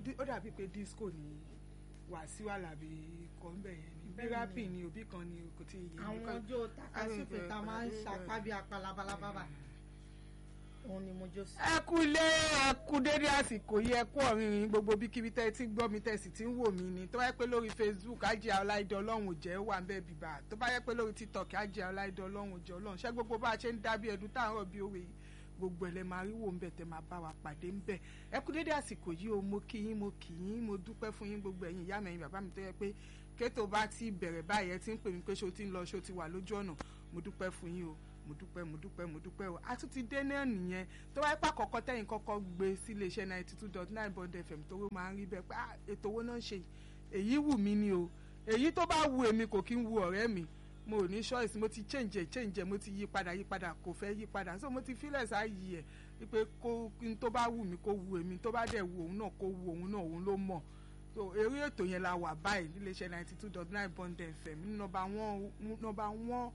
Di- ó dàbí pé disco ni Wàsíù Àlàbí kọ́ ń bẹ̀ yẹn ni bí Bẹ́ẹ̀ ni. rápì ni òbí kan ni kò tí ì yé mi àwọn kọ́- ọjọ́ takasúfè tá a máa ń Àwọn- ṣapá bí apalabalababa òun ni mo jó sí. ẹ kú ilé ẹ kú dédé àsìkò yìí ẹ kú ọ̀rìnrìn gbogbo bíkíbi tẹ́ ẹ ti ń gbọ́ mi tẹ́ ẹ sì ti ń wò mí ni tó bá yẹ pé lórí Facebook Àjíà Ọláìdé Ọlọ́run ò jẹ́ wà ń bẹ́ẹ̀ bíbá tó bá yẹ pé lórí TikTok Àjíà Ọláìdé Ọlọ́run ò jẹ́ Ọlọ́run ṣé gbogbo bá a ṣe ń dábí ẹdun tá à ń rọ̀ bí òwe yìí gbogbo ẹ̀ lẹ máa rí wò ń bẹ̀ tẹ́ máa bá wa pàdé ń bẹ̀ ẹ kú dédé àsìkò yìí o mo kí yín mo kí yín mo dúpẹ́ fún yín gbogbo ẹ̀yin ìyá mi ẹ̀yin bàbá mi tó yẹ pé kétò bá ti bẹ̀rẹ̀ báyìí ẹ ti ń pè mí pé ṣé o ti ń lọ ṣé o ti wà lójú ọ̀nà mo dúpẹ́ fún yín o mo dúpẹ́ mo dúpẹ́ mo dúpẹ́ o a tún ti dé náà nìyẹn tó wáyé pà kọ́kọ́ tẹ̀yìn kọ́kọ́ gbé sí iléeṣẹ́ ninety two dot nine bond fm tó máa ń rí bẹ́ẹ̀ pé ah, ètò owó náà ń ṣe yìí. èyí wù mí ni o èyí tó bá wù èmi kò kí ń wu ọ̀rẹ́ mi mo ò ní choice mo ti change ẹ̀ change ẹ̀ mo ti yí padà yí padà kò fẹ́ yí padà so mo ti fílẹ̀ sáàyè ẹ̀ wípé kó n tó bá wù mí kó wù èmi tó bá dẹ̀ wù òun náà kó wù òun náà òun ló mọ̀ so eré ètò yẹn la wà báyìí níléeṣẹ́ ninety two dot nine bond fm ní nọ́mbà one nọ́mbà one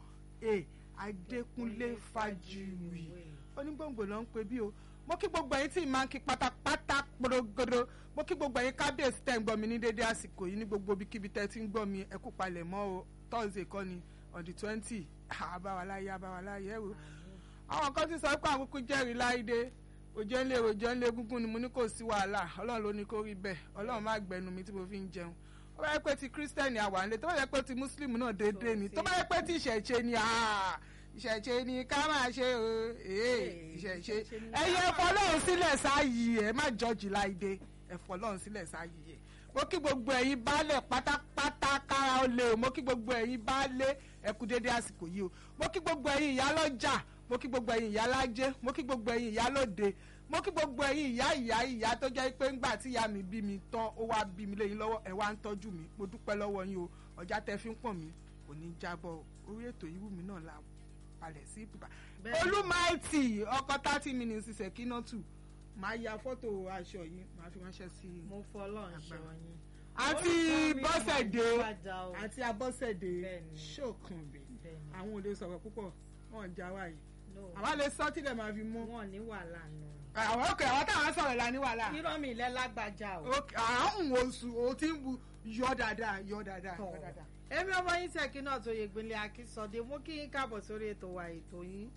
a adékúnlé fàjùwì onígbòǹgbò ló ń pe bí o mo kí gbogbo ẹ̀yin tí máa ń kí pátápátá porogodo mo kí gbogbo ẹ̀yin kábíyèsí tẹ́ ń gbọ́ mi ní dédé àsìkò yìí ní gbogbo ibikíbi tẹ́ ti ń gbọ́ mi ẹ kú palẹ̀ mọ́ o thursday kọ́ ni on the twenty àbáwaláyé àbáwaláyé ẹ̀rọ àwọn kan ti sọ pé àwọn kúkú jẹ́rìí láìdé òjò ńlẹ̀ òjò ńlẹ̀ gúngún ni mo ní kò sí wàhálà ọlọ́run ló ní kó rí bẹ́ẹ̀ ọlọ́run má gbẹnu mi tí mo fi ń jẹun ó bá yẹ pé ti kírísítẹ́nì àwa ńlẹ̀ tó bá yẹ pé ti mùsùlùmí náà déédéé ni tó bá yẹ pé ti ìṣẹ̀ṣe ni ah, ìṣẹ̀ṣe ni ká máa ṣe o ee ìṣẹ̀ṣe ẹ̀yẹ ẹ̀fọ́ lọ́run sílẹ̀ sáàyè ẹ̀ má jọ́jì láìdé ẹ̀fọ́ lọ́run sílẹ̀ sáàyè ẹ̀ mo kí gbogbo ẹ̀yin baálẹ̀ pátápátá kára ó lé o mo kí gbogbo ẹ̀yin baálé ẹ kú dédé àsìkò yìí o mo kí gbogbo ẹ̀yin ìyálọ́jà mo kí gbogbo ẹ̀yin ìyálájé mo kí gbogbo ẹ̀yin ìyálóde mo kí gbogbo ẹ̀yin ìyá ìyá ìyá tó jẹ́ pé ńgbà tí ìyá mi bí mi tán ó wá bí mi léyìn lọ́wọ́ ẹ wá ń tọ́jú mi mo dúpẹ́ lọ́wọ́ yín o ọjà tẹ fi ń pọ̀n mi kò ní jábọ̀ orí ètò yìí wù mí náà la palẹ̀ sí ibùba Bẹ́ẹ̀ni. olúmáìtì ọkọ thirty minutes ṣèkínọ́tù máa ya fọ́tò aṣọ yìí máa fi ránṣẹ́ sí i mo fọlọ́run ṣọ yín. àti Orúkọ mi bọ́sẹ̀dé Màmá Ìwádà o. àti abọ́sẹ̀dé Bẹ́ẹ̀ni. ṣòkànbí Bẹ́ẹ̀ni. àwọn ò lè sọ̀rọ̀ púpọ̀ wọn jà wá yìí No, àwa lè sọ tílẹ̀ máa fi mú wọn ní wàhálà nù. àwọn òkè àwọn táwọn sọ̀rọ̀ la ní wàhálà irọ́ mi ilẹ̀ lágbájá o. òkè àwọn oṣù o ti ń bu yọ dáadáa yọ dáadáa yọ dáadáa. èmi ọmọ yín sẹ́kì náà tó yegbele akínsọdé mú kí yín káàbọ̀ sórí ètò wa ètò yín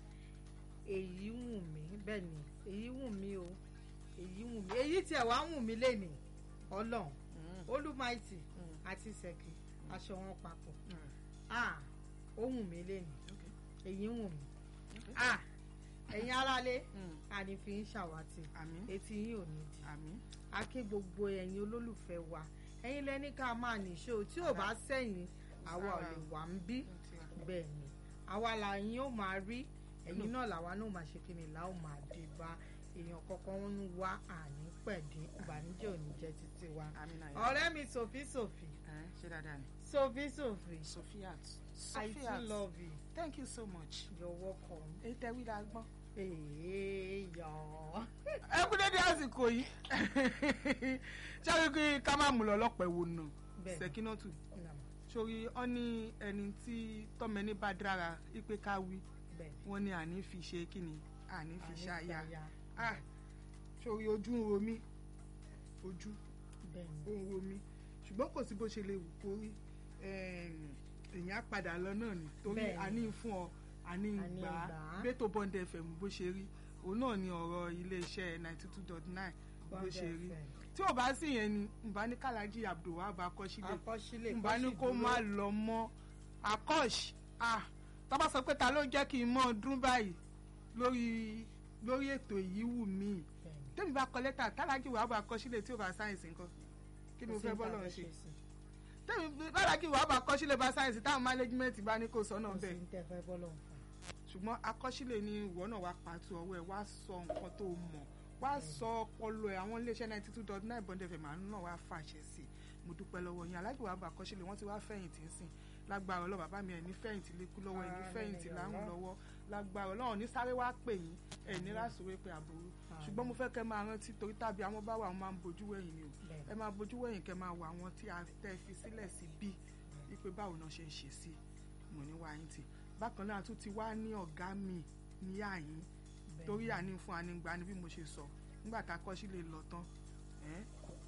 èyí wù mí bẹ́ẹ̀ ni èyí wù mí o èyí wù mí èyí tiẹ̀ wá wù mí lénìí ọlọ́run olúmaìtì àti sẹ́kì aṣọ wọn papọ̀ ah ó wù mí lénìí èyí wù mí ah ẹ̀yin aráalé àní fi ń ṣàwátì àmín etí yín ò ní di àmín a kí gbogbo ẹ̀yin olólùfẹ́ wa ẹ̀yin lẹ́ni ká máa nìṣó tí ò bá sẹ́yìn àwa ò lè wà ń bí bẹ́ẹ̀ ni àwa làyín ó máa rí ẹ̀yin náà làwa náà máa ṣe kí ni là ó máa dé bá èèyàn kankan ń wá àní pẹ̀dín ìbànújẹ́ ò ní jẹ́ títí wa àmín náà yọ. ọ̀rẹ́ mi Sophie Sophie ẹ ṣe dáadáa ni. Sophie Sophie Sophiat I too love you thank you so much. you're welcome èyí tẹ wí la gbọ́n. èèyàn ẹ kú dédé àsìkò yìí ṣáà kí ká má mú lọ lọ́pọ̀ ẹ̀wò nà Bẹ́ẹ̀. ṣèkínọ́tù sórí ọ ní ẹni tí tọ́mẹ́ni bá dára ipe ká wí bẹ́ẹ̀ wọ́n ní àní fi ṣe kíni àní fi Àní ṣáyà ṣàyà. ah sórí ojú ń ro mí ojú bẹ́ẹ̀ ni ó ń ro mí ṣùgbọ́n kò sí bó ṣe lè wù kó rí èèyàn á padà lọ náà ni torí Bẹ́ẹ̀ ni. àní fún ọ àní Àní gbà á gbà á. gbẹ́tò bond fm bó ṣe rí òun náà ni ọ̀rọ̀ iléeṣẹ́ ninety two dot nine bó Bond ṣe rí FM. tí ò bá sì yẹn ni nbá ní kàlájì abdulwahab akọ́sílẹ̀ akọ́sílẹ̀ nbá ní kọ́sì kó dúró. má lọ mọ́ akọ́ṣ ah tọ́ba sọ pé ta ló jẹ́ kí n mọ́ ọdún báyìí lórí lórí ètò yìí wù mí Bẹ́ẹ̀ ni. tẹ́mi bá kọ lẹ́tà tálájì wahab akọ́sílẹ̀ tí ò bá sáyẹ̀nsì nǹkan kí ni mo Kò sí fẹ́ nǹkan bọ́lọ̀ fẹ́ ṣe ṣe sí. tẹ́mi tálájì wahab akọ́sílẹ̀ bá sáyẹ̀nsì táwọn mánéjìmẹ́ǹtì bá ní kò sọ́nà kò sí bẹ́ẹ̀ ní tẹ́ fẹ́ bọ́lọ̀ fà. ṣùgbọ́n akọ́sílẹ̀ ni ìwọ náà wá pàtó ọwọ́ ẹ̀ wá sọ nǹkan tó mọ̀ wá sọ ọpọlọ ẹ̀ àwọn iléeṣẹ́ ninety two dot nine bond fm àánú náà wá fàṣẹ sí i mo dúpẹ́ lọ́wọ́ yín alájò wàá bá akọ́sílẹ̀ wọ́n ti wá fẹ̀yìntì sìn lágbára ọlọ́ bàbá mi ẹ̀ ní fẹ̀yìntì lẹ́kú lọ́wọ́ ẹ̀ ní Àmín, fẹ̀yìntì ya láhùn Allah. lọ́wọ́ lágbára ọlọ́run ní sáré wá pè yín ẹ̀ ní rásòwé pé àbúrò ṣùgbọ́n mo fẹ́ kẹ́ máa rántí torí tàbí àwọn bá wà wọn máa ń bojú wẹ̀yìn ni o Bẹ́ẹ̀. ẹ máa bojú wẹ̀yìn kẹ́ máa wà àwọn tí a tẹ́ fi sílẹ̀ sí bí wípé báwo náà ṣe ń ṣe sí mo ní wáyé tì bákan náà a tún ti wá ní ọ̀gá mi ní àyín Bẹ́ẹ̀. torí àní fún anigba ni bí mo ṣe sọ nígbà tá a kọ́ sílé lọ tán ẹ́ a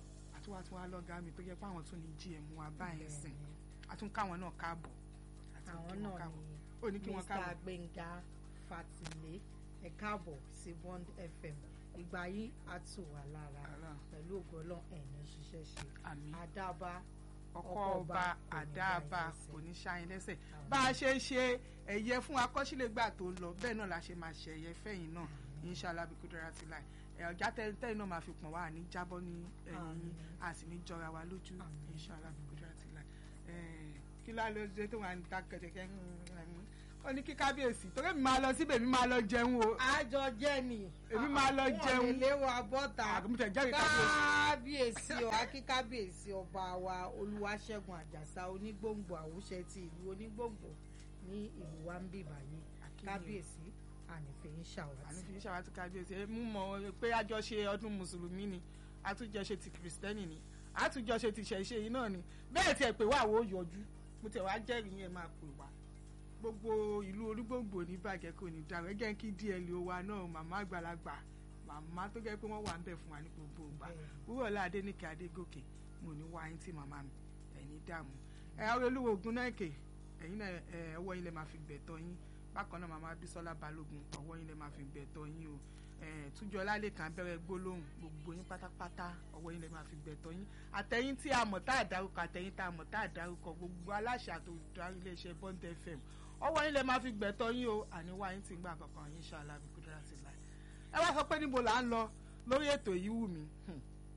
àtúwà tún wá lọ́gàá mi tó yẹ pé àwọn tún ní gm wa báyìí sìn àtún káwọn náà káàbọ̀ àti àwọn kí wọ́n náà káàbọ̀. ni ó ní kí wọ́n mr káàbọ̀. gbẹ̀ngà fatilé ẹ káàbọ̀ sí bond fm ìgbà yìí á tù wá lára Àrà. pẹ̀lú ògbọ́lọ́ ẹ̀ní ṣiṣẹ́ ṣe àmín àdábá ọkọ ọkọ ọba ọba kò ní àdáàbà bá yín lẹ́sẹ̀. kò ní ṣáyín lẹ́sẹ̀ Àmín. bá a ṣe ṣe ẹ̀yẹ fún akọ́ṣílẹ̀gbà tó lọ bẹ́ẹ̀ náà la ṣe máa ṣe ẹ̀yẹ fẹ́yìn náà inshallah bí kúndùrà ti láì ẹ̀ ọ̀já tẹ́yìn náà máa fi pọ̀n wá ní jábọ́ ní ẹ̀yìn Àmín. yín a sì ní jọra wa lójú Àmín. inshallah bí kúndùrà ti láì ẹ̀ kí ló ló dé tó wà ní ta kẹ̀kẹ́ ó ní kí kábíyèsí torí èmi máa lọ síbẹ̀ èmi máa lọ jẹun o àjọ jẹ́ ni Èmi máa lọ jẹun. wọn lè wa bọ́ta àgùntàn jẹ́rìí kábíyèsí. kábíyèsí ọ akíkábíyèsí ọba wa olúwaṣẹ́gun àjàsá onígbòǹgbò àwùṣẹ ti ìlú onígbòǹgbò ní ìlú wa ń bì báyìí Akínyìn. kábíyèsí ànífẹ́ ń ṣàwátì. àní fi ṣàwátì kábíyèsí ẹ mú mọ pé àjọṣe ọdún mùsùlùmí ni àtúnjọṣe ti kìrìsìtẹ́nì ni àtúnjọṣe ti ṣẹ̀ṣe yìí náà ni bẹ́ẹ̀ tiẹ̀ pé wà wó yọjú mo tẹ̀ wá jẹ́rìí yẹn máa pè wá gbogbo ìlú olúgbòǹgbò ní bàjẹ́ kò ní dàrú ẹ jẹ́ kí dl wa náà màmá àgbàlagbà màmá tó jẹ́ pé wọ́n wà ń bẹ̀ fún wa ní gbogbo ìgbà wúrọ̀lá adéníkẹ́ adégòkè mo ní wá yín tí màmá mi ẹ̀yin dààmú ẹ̀ ọ́ olúwo ogun náà kè ẹ̀yin náà ẹ̀ ọwọ́ yín lè máa fi gbẹ̀tọ́ yín bákan náà màmá bísọ́lá balógun ọwọ́ yín lè máa fi gbẹ̀tọ́ yín o ẹ̀ túnjọ lálẹ́kàn abẹ́rẹ́ gbólóhùn gbogbo yín pátápátá ọwọ́ yín lè máa fi gbẹ̀tọ́ yín àtẹ̀yìn tí a mọ̀ tá a dárúkọ àtẹ̀yìn tá a mọ̀ tá a dárúkọ gbogbo aláṣẹ àtòdarí iléeṣẹ́ bond fm ọwọ́ yín lè máa fi gbẹ̀tọ́ yín o àníwá yín ti ń gbà kankan yín ṣáàlà bí kúndúrà sí láì ẹ wá sọ pé níbo là ń lọ lórí ètò yìí wù mí Hmm.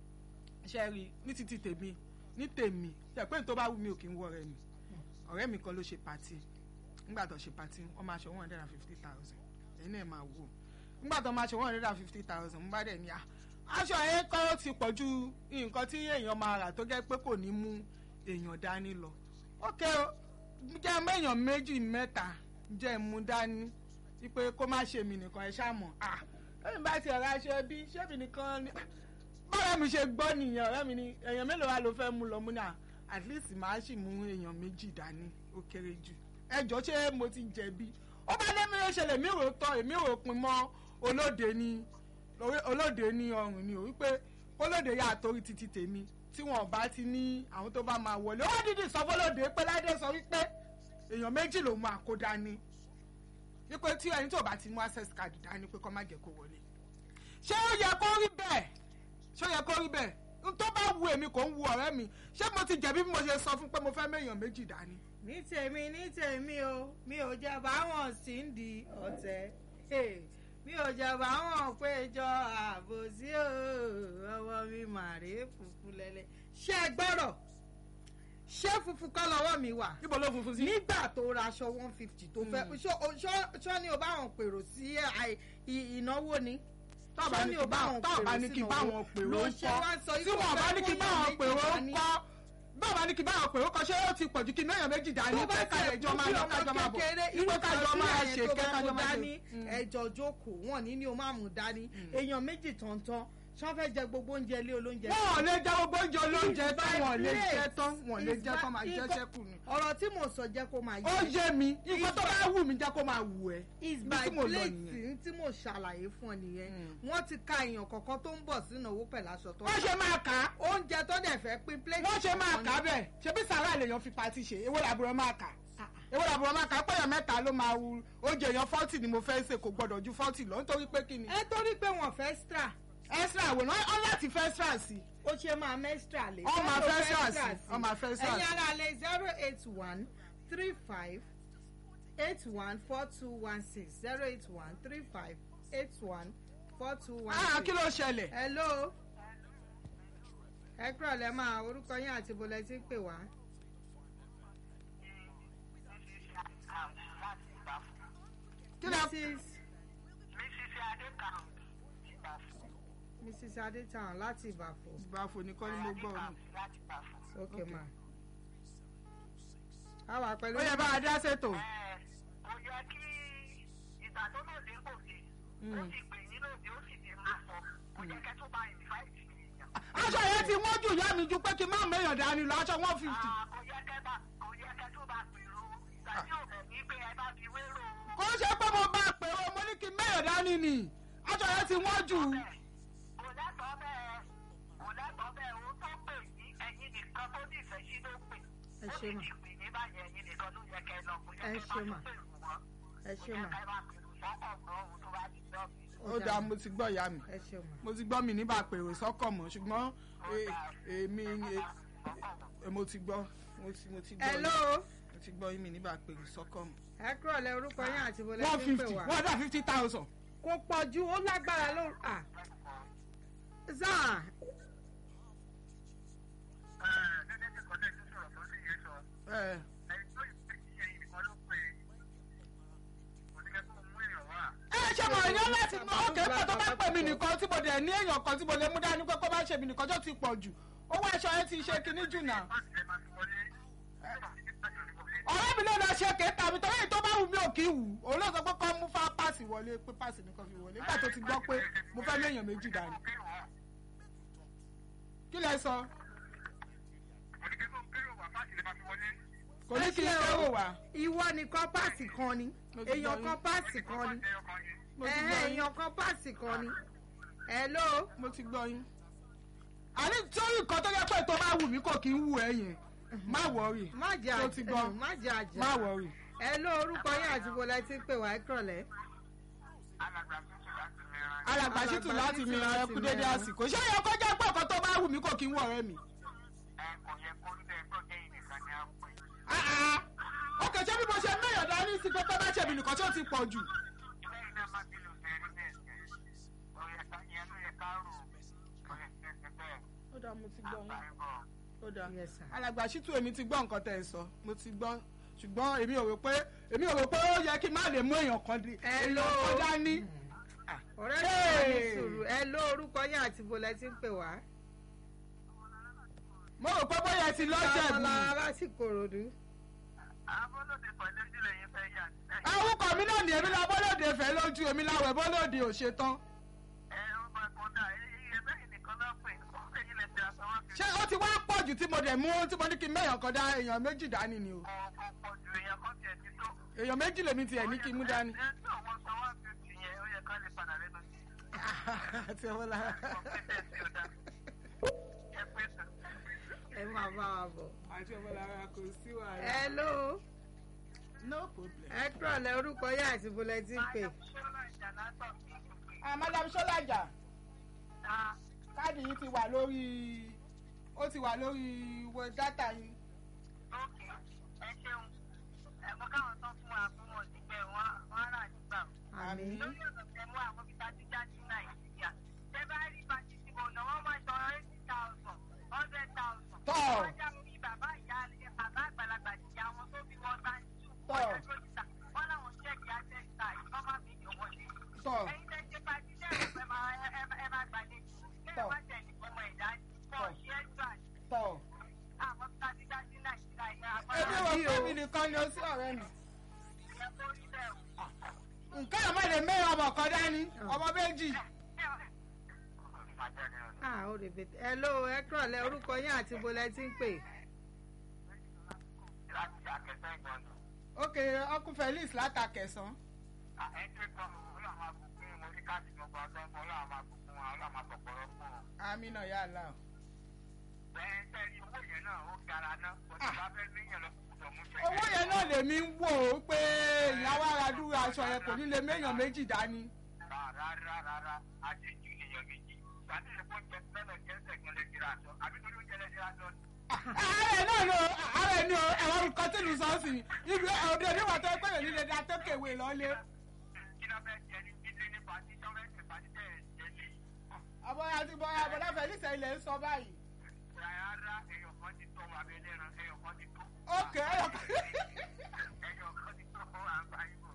ṣe rí ní títí tèmi ní tèmi ṣe pé ní tó bá wù mí ò kí ń wọ ọ̀rẹ́ mi ọ̀rẹ́ mi kan ló ṣe pàtì nígbà tó ṣe pàtì wọ́n máa ṣe one hundred and fifty thousand ẹ̀yin náà máa wò nígbà tó máa ṣe one hundred and fifty thousand mo bá dẹ̀ ní à aṣọ yẹn kọ́ ó ti pọ̀ ju nǹkan tí èèyàn máa rà tó jẹ́ pé kò ní mú èèyàn dání lọ ókè o jẹ́ mú èèyàn méjì mẹ́ta jẹ́ mú dání wípé kó má ṣe mí nìkan ẹ ṣáà mọ̀ à lẹ́yìn bá ti ọ̀rọ̀ aṣọ ẹbí ṣébì nìkan ni bọ́lá mi ṣe gbọ́ nìyẹn ọ̀rẹ́ mi ni èèyàn mélòó wa ló fẹ́ mú lọ mú náà at least màá sì mú èèyàn méjì dání ó kéré jù ẹjọ́ ṣé mo ti jẹ̀bi ó bá lé mi ló ṣẹlẹ̀ mi rò tọ́ èmi rò pin mọ́ olóde ní olóde ní ọrùn ni ò wípé olóde yà torí títí tèmi tí wọn bá ti ní àwọn tó bá máa wọlé ó dídì sọ fọlọ́dẹ pé ládé sọ wípé èèyàn méjì ló máa kó dání wípé tí ẹni tó bá ti mú access card dání pé kó má jẹ́ kó wọlé ṣé ó yẹ kó rí bẹ́ẹ̀ ṣé ó yẹ kó rí bẹ́ẹ̀ n tó bá wu èmi kò ń wu ọ̀rẹ́ mi ṣé mo ti jẹ̀bi bí mo ṣe sọ fún pé mo fẹ́ méèyàn méjì dání. ní tèmi ní tèmi o mi ò jẹ báwọn sì ń di ọ̀tẹ̀ Hey, mi ò jẹ báwọn péjọ àbòsí o ọwọ́ mi màrí funfun lẹ́lẹ́ ṣé ẹ gbọ́rọ̀ ṣé funfun kọ́ lọ́wọ́ mi wà níbo ló funfun sí. nígbà tó raṣọ one fifty tó fẹ́ ṣó- ṣó- ṣó ni o bá wọn pèrò sí àì- ì- ìnáwó ni tọ́ọ̀bá ní kí bá tọ́ọ̀bá ní kí bá wọn pèrò ló ń ṣe wá sọ kọ́ tí wọ́n bá ní kí bá wọn pèrò ń kọ́ bọ́ọ̀bá ní kí bá wọn pèrò kọ́ ṣé ó ti pọ̀jù kí méèyàn méjì dání tó bá pé káyọ̀ ìjọ máa lọ kájọ máa bọ̀ irú ìpè kájọ máa ṣe kẹ́ kájọ máa dání ṣe. ẹjọ jókòó wọn ní ní o máa mú dání èèyàn méjì tọ̀ntọ̀n ṣọ́ fẹ́ jẹ gbogbo oúnjẹ ilé olóúnjẹ. wọn ò lè jẹ gbogbo oúnjẹ olóúnjẹ tán It's wọn ò lè my jẹ plate. tán wọn ò lè It's jẹ tán my- máa jẹ nǹkan- ṣẹ́kù ni. ọ̀rọ̀ tí mo sọ jẹ́ kó máa ó yé yé mi nǹkan tó bá wù mí jẹ́ kó máa wù ẹ́. is Ibi by tí mo lọ plate nìyẹn. tí mo ṣàlàyé fún ọ nìyẹn Mm. wọ́n ti ka èèyàn kọ̀ọ̀kan tó ń bọ̀ sínú owó pẹ̀lú aṣọ tó ń wọ́n ṣe máa kà á oúnjẹ tó dẹ̀ fẹ́ pín plate wọ́n ṣe máa kọ̀ọ̀kan kà á ni. bẹ́ẹ̀ ṣebí sàrà lèèyàn fi pati ṣe èwo làbúrò máa kà Ah, èwo làbúrò máa kà á péyàn mẹ́ta ló máa wu oúnjẹ èèyàn fọ́tì ni mo fẹ́ ṣe kò gbọ́dọ̀ ju fọ́tì lọ nítorí pé kí ni. ẹ torí pé wọ́n fẹ́ extra extra àwòrán ọ láti fẹ́ extra sí i. ó ṣe máa mẹ́stra lé. Ọ máa Zero fẹ́ extra extra sí, ọ máa fẹ́ extra ẹ̀yin sí. ara lè zero eight one three five eight one four two one six zero eight one three five eight one four two one ah six. kí ló ṣẹlẹ̀. hello ẹ kúrò lẹ́ máa orúkọ yín àti bọ́lẹ̀ tí ń pè wá. kí ló mrs mrs adétàn láti ìbàfọ̀ ìbáfo nìkan ni mo gbọ́ ọ ní. ok ma. a wà pẹ̀lú. ó yẹ bá a dá ṣètò. kò yẹ kí ìgbà tó náà dé kò sí ó sì pè yín lòdì ó sì ti máa sọ kò yẹ kẹ́ tó bá ìnfàìtì èèyàn. aṣọ yẹn ti wọ́n jù yá mi ju pé kí n má méèyàn dání lọ aṣọ one fifty. Ah, kò yẹ kẹ́ bá kò yẹ kẹ́ tó bá pèrò ìgbà tí ò bẹ̀ ní pé ẹ bá fi wérò kò ṣe pé mo bá a pè ó mo ní kí n méèyàn dání ni aṣọ yẹn ti wọ́n jù. bẹ́ẹ̀ kò lẹ́tọ̀ọ́ bẹ́ẹ̀ kò lẹ́tọ̀ọ́ bẹ́ẹ̀ ó tó pè ṣé mà. ti pè ní báyẹn ẹ̀yin nìkan ló yẹ kẹ́ ẹ lọ kó yẹ Ẹ kẹ́ ẹ ṣé máa mà. tó pèrò wọn. ẹ kó ṣé yẹ mà kẹ́ ẹ máa pèrò sọ́kọ̀ gbọ́ ohun tó bá ti dọ́ọ̀bì. ó dáa mo ti gbọ́ ìyá mi ẹ ṣé mà mo ti gbọ́ mi níbà pèrò sọ́kọ̀ mọ́ ṣùgbọ́n e- èmi e- e- mo ti gbọ́ mo ti mo ti gbọ́ hello mo ti gbọ́ mi níbà pèrò sọ́kọ̀ mọ́. ẹ kúrò lẹ orúkọ yín àti bọlẹ one tí ń pè fifty wá one hundred and fifty thousand. kò pọ̀ ju ó lágbára ló à sáà gẹ́gẹ́ bí kọ́tẹ́ tó sọ̀rọ̀ tó sì yé sọ ẹ ẹni tó ìpè kí ẹ̀yin nìkan ló pè é kò ní kẹ́ kó mú èèyàn wá. ẹ ṣe mọ èèyàn láti mọ òkè pọ̀ tó bá pè mí nìkan tí mo dẹ̀ ní èèyàn kan tí mo lè mú dání pé kó bá ṣe mí nìkan tó ti pọ̀ jù owó aṣọ yẹn ti ṣe kinní jù náà. báàsì lè máa fi wọlé. ọ̀rẹ́ mi ló lọ ṣe kéta mi torí èyí tó bá wù mí ò kí wù òun ló sọ pé kọ́ mú fá páàsì wọlé pé páàsì nìkan fi wọlé nígbà tó ti gbọ́ pé mo fẹ́ léèyàn méjì dání. kí lẹ sọ kò ní kí n kẹ́rò wá. ìwọ nìkan páàsì kan ni Mo ti èèyàn gbọ́ kan yín. páàsì kan ni mo ti ẹ̀hẹ́, gbọ́ yín èèyàn kan páàsì kan ni hello mo ti gbọ́ yín. àní torí nǹkan tó yẹ pé tó bá wù mí kò kí ń wù ẹ́ yẹn má wọrí má jẹ́ Mo ti gbọ́. àjẹ́ má jẹ́ àjẹ́ má wọrí. hello orúkọ yín àti bọlẹ tí ń pè wá ẹ kúrọ̀lẹ́ alàgbà ṣìtù láti mi ra ẹkú dédé Mìíràn. àsìkò ṣé yẹ kó jẹ́ pé ọ̀kan tó bá wù mí kò kí ń wù ọ̀rẹ́ mi. Ah, ah. ok ṣé bí mo ṣe mẹ́yàn dání sí pé tó bá ṣe mí nìkan tí ó ti pọ̀ jù. ó dáa mo ti gbọ́ yín ó dáa Yes, sir. alàgbà ṣìtù èmi ti gbọ́ nǹkan tẹ̀ ẹ sọ mo ti gbọ́ ṣùgbọ́n èmi ò rò pé èmi ò rò pé ó yẹ kí n má lè mú èèyàn kan di Hello. èèyàn kan dání. ọ̀rẹ́ mi wà ní sùúrù hello orúkọ yín àti bọlẹ tí ń pè wá mo rò pé bóyá ẹ ti lọ́jẹ̀ bù. ọmọlára lásìkò ròdú orúkọ mi náà ní èmi la bọ́lódé fẹ́ lójú èmi láwẹ̀ bọ́lódé ò ṣe tán. ṣé ó ti wá pọ̀ jù tí mo dẹ̀ mú tí mo ní kí n mẹ́yàn kan dá èèyàn méjì dání ni o. èèyàn méjì lèmi tiẹ̀ ní kí n mú dání. àti ọwọ́ lára. ẹ máa bá wa bọ̀ àti ọwọ́ lára kò sí wàhálà. hello no problem. ẹ kúrọ̀lẹ́ orúkọ yín àti bọlẹ tí ń pè ah madam sọlájà káàdì yìí ti wà lórí ó ti wà lórí wọ dátà yìí. àmì lórí ọ̀nà tẹ mú àwọn ibi tá a ti jáde ní nàìjíríà tẹ bá rí bá ti ti mọ̀ ọ̀nà wọn máa sọ eighty thousand hundred thousand. Tọ́. wọ́n já mi bàbá ìyá bàbá àgbàlagbà ìyá wọn tó bí wọ́n bá ń tú. Tọ́. wọ́n jẹ́ dókítà wọ́n láwọn ṣẹ́ẹ̀kì àtẹ́sítà ìfọ́n má fi yọ̀ wọlé. tọ́ ẹ̀yin tẹ́ ṣe pàtí tẹ́ ẹ̀ fẹ́ máa ẹ ẹ- ẹ máa gbàlejò. Tọ́. kẹ́ẹ̀ wá tẹ̀lé ọmọ ẹ̀dá pọ̀ Tọ́. ṣe é gbà tọ́. àwọn tá a ti jáde ní nàìjíríà ìyá èmi àgbàlagbà wọ fún mi nìkan ni ó sí ọ̀rẹ́ mi. ìyẹn tó rí bẹ́ẹ̀ o. nǹkan àmọ́ lè mẹ́rin ọmọ kan dání ọmọ méjì. ah ó rè bètè hello ẹ kúrọ̀lẹ́ orúkọ yín àti bọlẹ tí ń pè láti àkẹ́sẹ́ ìgbọ̀nù. ok ọkùn felix látàkẹsàn. ẹgbẹ́ kan ọlọ́run máa bùkún mo ní káàdì gbogbo ọgbọ́n ọlọ́run máa bùkún wọn ọlọ́run máa pọ̀pọ̀rọ̀ fún wọn. amina yàrá. bẹ́ẹ̀ sẹ́ni owó yẹn náà ó gara ná kò tí bá fẹ́ níyàn lọ kúkúdọ̀ mú fẹ́. owó yẹn náà lèmi ń wò ó pé ìyàwó ara dúró aṣọ yẹn kò ní lè méèyàn méjì dání. rárá rárá àjẹjù nìyẹn méjì gbàdúrà yẹn kó jẹ mẹ́lọ̀ jẹ́ sẹ̀gbọ́n lè jìrà sọ àbí torí oúnjẹ lè jìrà sọ. ààrẹ náà ló ààrẹ ni o ẹ̀rọ nǹkan tí lù sọ sí i ibi òde oníwà tó pé òní lè da tó kéwé lọ́lé. kí ló fẹ́ jẹ ní ilé ní pàtí tó fẹ́ ṣe pàtí tẹ̀ ẹ̀ lé. àbọ̀ àti bọ̀ àbọ̀dá felix ilẹ̀ ń sọ báyìí. rárá ẹyọ kan ti tó wà bẹ́ẹ̀ lẹ́ran ẹyọ kan ti tó. ok ẹyọ kan. ẹyọ kan ti tó fún wa báyìí bò.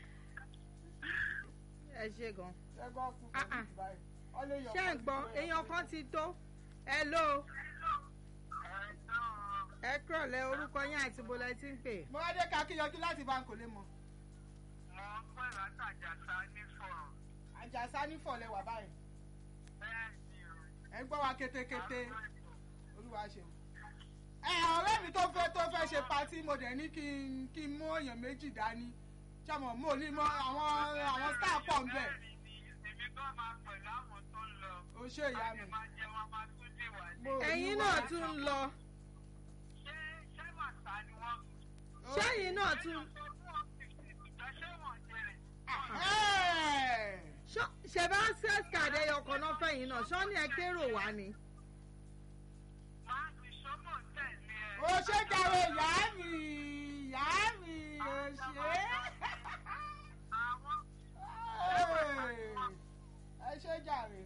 ẹ ṣe gan ẹgbọ́n kú Ah, ah. felix báyìí. Wọ́n lè yọ ṣé ń ọkàn gbọ́ sí èèyàn kan ti tó hello ẹ tó ẹ kúrọ̀lẹ́ orúkọ yín àti bọlẹ tí ń pè mo wá dé ká kí yọjú láti bá ń kò lè mọ. mo ń pè látàjàsá ní fọ̀rọ̀. àjàsá nífọ̀lẹ́ wà báyìí. bẹ́ẹ̀ ni o. ẹ gbọ́ wa kétékété olúwa ṣe. ẹ ọ̀rẹ́ mi tó fẹ́ tó fẹ́ ṣe patí mo dẹ̀ ní kí n kí n mú èèyàn méjì dání ṣàmọ̀ mo ní mọ àwọn àwọn star pọ̀ ń bẹ̀. Bẹ́ẹ̀ni ni èmi gan máa pẹ̀lú àwọn tó ń lọ. o ṣe ìyá mi. Láti máa jẹ wọn máa tún dé wà ní. Mo ò ní ẹ̀yin wá. náà tún ń lọ Ṣé ṣé màtá ni sẹ́yìn náà tún Ẹ̀. ṣọ́- ṣẹ̀bá access card ẹyọ kan náà fẹ̀yìn náà ṣọ́ ní ẹ kérò wá ni. ó ṣe jàre ìyá mi ìyá mi ó ṣe ẹ ṣe jàre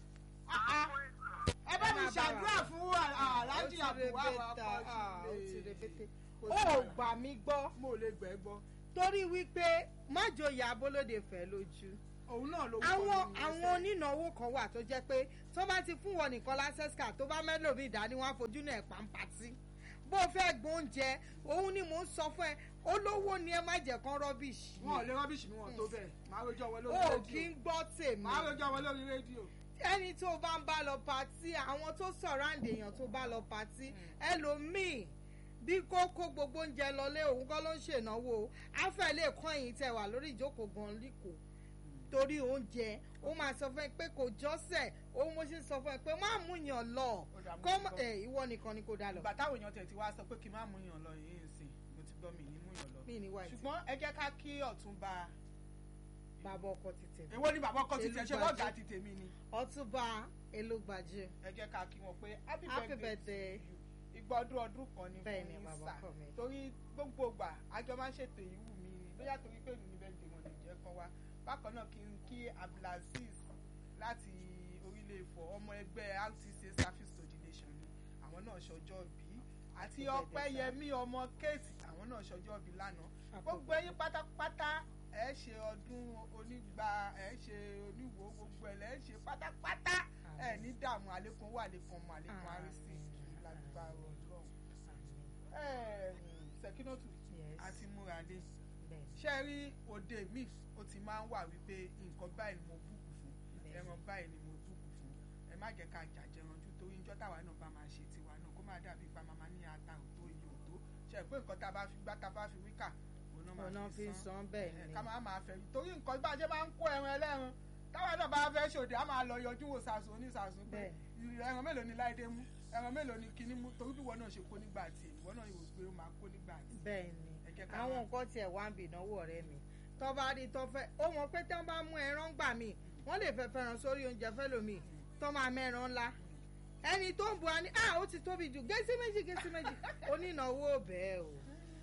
ẹ bá mi ṣàdúrà fún aláàjì àbúwá wa ó ti rebete kò ó sí ò wàhálà. gbà mí gbọ́ mo lè gbẹ gbọ́ torí wípé májòyè abolóde fẹ́ lójú òun náà ló àwọn àwọn onínáwó kan wà tó jẹ́ pé tó bá ti fún wọn nìkan lásẹsíkà tó bá mẹlòmíì dání wọn á fojú náà pàǹpàtì bó o fẹ́ gbóúnjẹ òun ni mò ń sọ fún ẹ olówó ni ẹ má jẹ́ kán rọ́bìṣì wọn ò lè rọ́bìṣì mi wọn tó bẹ́ẹ̀ máa rojọ́ wọn lórí o kì í rédíò gbọ́ tèmi máa rojọ́ wọn lórí rédíò ẹni tó bá ń bá lọ patí àwọn tó sọ̀ráǹdì èèyàn tó bá lọ patí ẹlòmíì bí kò kó gbogbo oúnjẹ lọlé òun kọ́ ló ń ṣènáwó afẹ́ lè kọ́ ẹ̀yìn tẹ̀ wà lórí ìjókòó gan líkòó torí oúnjẹ ó máa sọ fún ẹ pé kò jọ́sẹ̀ òun mo ṣe sọ fún ẹ pé má mú yàn lọ Ó dà, mo kọ́ ti mọ́ gbọ́. ẹ ìwọ nìkan ni kò dá lọ. ìgbà táwọn èèyàn tẹ̀ ti wá sọ pé kí n má mú yàn lọ yìí ń sìn mo ti gbọ́ mi ní mú yàn lọ mí ní wáyé ṣùgbọ́n ẹ jẹ́ ká kí ọ̀túnba bàbá ọkọ ti tèmi èwo ni bàbá ọkọ ti tẹ̀ ṣe Elúgbàjú. wọ́ọ̀gà ti tèmi ni ọtúnba elúgbàjú ẹ jẹ́ ká kí wọn pé happy happy birthday birthday ìgbà ọdún ọdún kan ni Bẹ́ẹ̀ fún ni, yín bàbá sà ọkọ mi. torí gbogbo gbà àjọ máa ń ṣètò ìwú mi ni bóyá torí pé mi ní bẹ́ẹ̀ dé wọn lè jẹ́ kan wá bákan náà kí n kí abdulaziz láti orílẹ̀ Ifọ̀ ọmọ ẹgbẹ́ RTC service coordination ni àwọn náà ṣọjọ́ bí àti Happy birthday, ọpẹ́yẹmí ọmọ kéèsì àwọn náà ṣọjọ́ bí lánàá Happy gbogbo ẹ̀yin pátápátá ẹ ṣe ọdún onígbà ẹ ṣe oníwò gbogbo ẹ lẹ ṣe pátápátá ẹ ní dààmú àlékún owó àlékún ọmọ àlékún àrísí lágbára Ọlọ́run sẹkínọtù Yes. àti múradé bẹ́ẹ̀ ṣe rí òde mi ó ti máa ń wà wípé nǹkan báyìí ni mo búùkù fún Bẹ́ẹ̀. ẹran báyìí ni mo búùkù fún ẹ má jẹ́ ká jàjẹranjú torí níjọ́ táwa náà bá máa ṣe tiwa náà kó má dàbí pa màmá ní ata òtó iye òtó ṣe pé nǹkan tá a bá fi gbá tá a bá fi wíkà òun náà ọ̀nà máa fi fi san san bẹ́ẹ̀ ẹ, ni ká máa máa fẹ́ torí nǹkan bá a ṣe máa ń kó ẹran ẹlẹ́ran táwa náà bá fẹ́ ṣòde á máa lọ yọjú wò sàṣù oníṣàṣù pé ẹran mélòó ni láìdé mú ẹran mélòó ni kinní mú torí bí ìwọ náà ṣe kó nígbà tí ìwọ náà yóò pé ó máa kó nígbà tí bẹ́ẹ̀ ni ẹ jẹ́ ká àwọn máa- nǹkan tiẹ̀ wá ń bì náwó ọ̀rẹ́ mi tó bá rí tó fẹ́ ó mọ̀ pé tí wọ́n bá mú ẹran gbà mí wọ́n lè fẹ́ fẹ́ràn sórí oúnjẹ fẹ́lòmíì tó máa mẹ́ran ńlá ẹni tó ń bu ani ah ó ti tóbi jù gẹ́sí méjì gẹ́sí méjì onínáwó bẹ́ẹ̀ o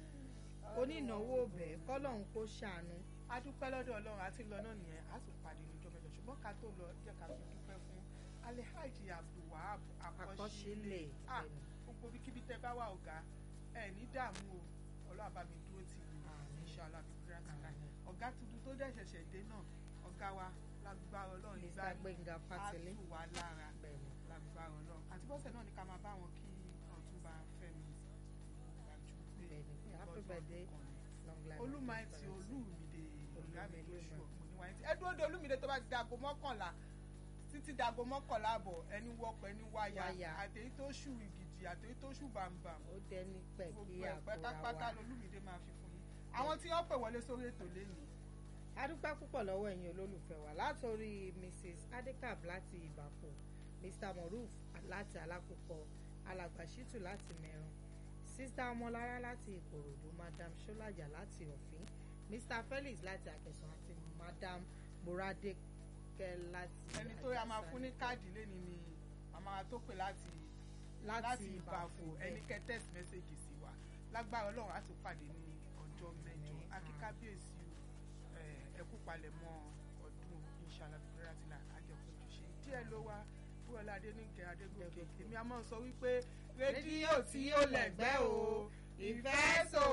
onínáwó bẹ́ẹ̀ kọ́lọ́hún kó ṣàánú a dúpẹ́ lọ́dọ̀ ọlọ́run àti lọ náà nìyẹn a sì pàdé níjọ́ mẹ́jọ ṣùgbọ́n ká tó lọ jẹ́ ká fi dúpẹ́ fún alhaji abdulwahab akọ́ṣílẹ̀ àkọsílẹ̀ ah bẹ́ẹ̀ ni. gbogbo ibikíbi tẹ bá wà ọ̀gá ẹ ní dààmú o ọlọ́run bá mi dúró tì í Àmín. inshallah bí kúrẹ́ àtàlà Àmín. ọ̀gá tuntun tó dẹ̀ ṣẹ̀ṣẹ̀ dé náà ọ̀gá wa lágbára ọlọ́run Mr. ìgbà Gbénga Fátilé á tù wá lára bẹ́ẹ̀ ni. lágbára ọlọ́run àti bọ́sẹ̀ náà ni ká máa bá wọn kí ọ̀túnba fẹ́mi ìgbàjú pé Bẹ́ẹ̀ ni. Happy ọdún birthday. ọdún kan ni Long life and olùmọ̀ẹ́tì prosperity. olùmìdè ọ̀gá mi Olúmídé lóṣù Olúmọ. mo ní wáyé tí ẹ dúró de olùmìdè tó bá ti dago mọ́kànlá títí dago mọ́kànlá àbọ̀ ẹni wọ́pọ̀ ẹni wáyà Wáyà. àtẹ̀yí tó ṣù ìgìdì àtẹ̀yí tó ṣù bàǹbàm ó dẹni pẹ̀ kí gbogbo ẹ̀ àkóra pátápátá wa. lolùmìdè máa fi fún yín àwọn tí wọ́n pè wọlé sórí ètò lẹ́nìí a dúpẹ́ púpọ̀ lọ́wọ́ ẹ̀yin olólùfẹ́ wa látòrí mrs adekab láti ìbàpò mr moruf láti alákòókò alàgbà shitu láti mẹ́ran sista ọmọlára láti ìkòròdú madam ṣọlájà láti ọ̀fín mr felix láti àkẹsàn àti madam moradeke láti ẹni tó yà máa fún ní káàdì lẹ́nìí ni màmá wa tó pè láti láti ìbàfò ẹni kẹ text message sí wa lágbára ọlọ́run á tún pàdé ní ọjọ́ mẹ́jọ Ní, akíkábíyèsí o ẹ kú palẹ̀mọ́ ọdún inshallah fúnratìlà àjẹpọ̀jù ṣe díẹ̀ ló wá búrọ̀lá adéníkẹ́ adégòkè èmi a máa sọ wípé rédíò tí ó lẹ̀gbẹ́ o ìfẹ́ so